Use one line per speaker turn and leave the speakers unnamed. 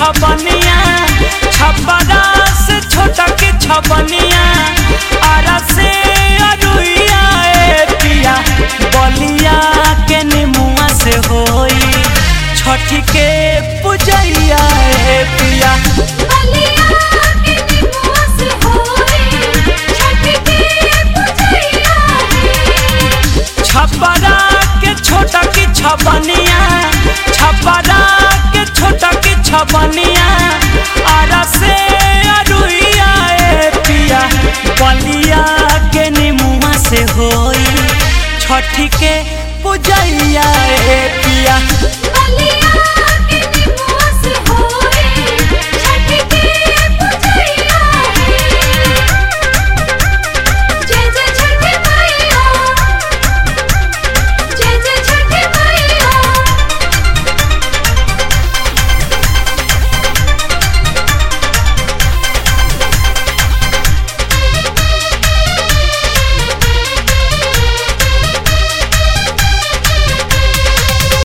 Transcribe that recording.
छबनिया छपरा से छोटा की छबनिया आरा से अरुइया ए पिया बलिया के निमुआ से होई छठी के पूजैया ए पिया
बलिया के निमुआ से होई छठ के पूजैया रे
छपरा के छोटा की छबनिया छपरा के छोटा की छबनिया आरा से अरुइया ए पिया बलिया के निमुआ से होई छठी के पूजैया ए पिया
बलिया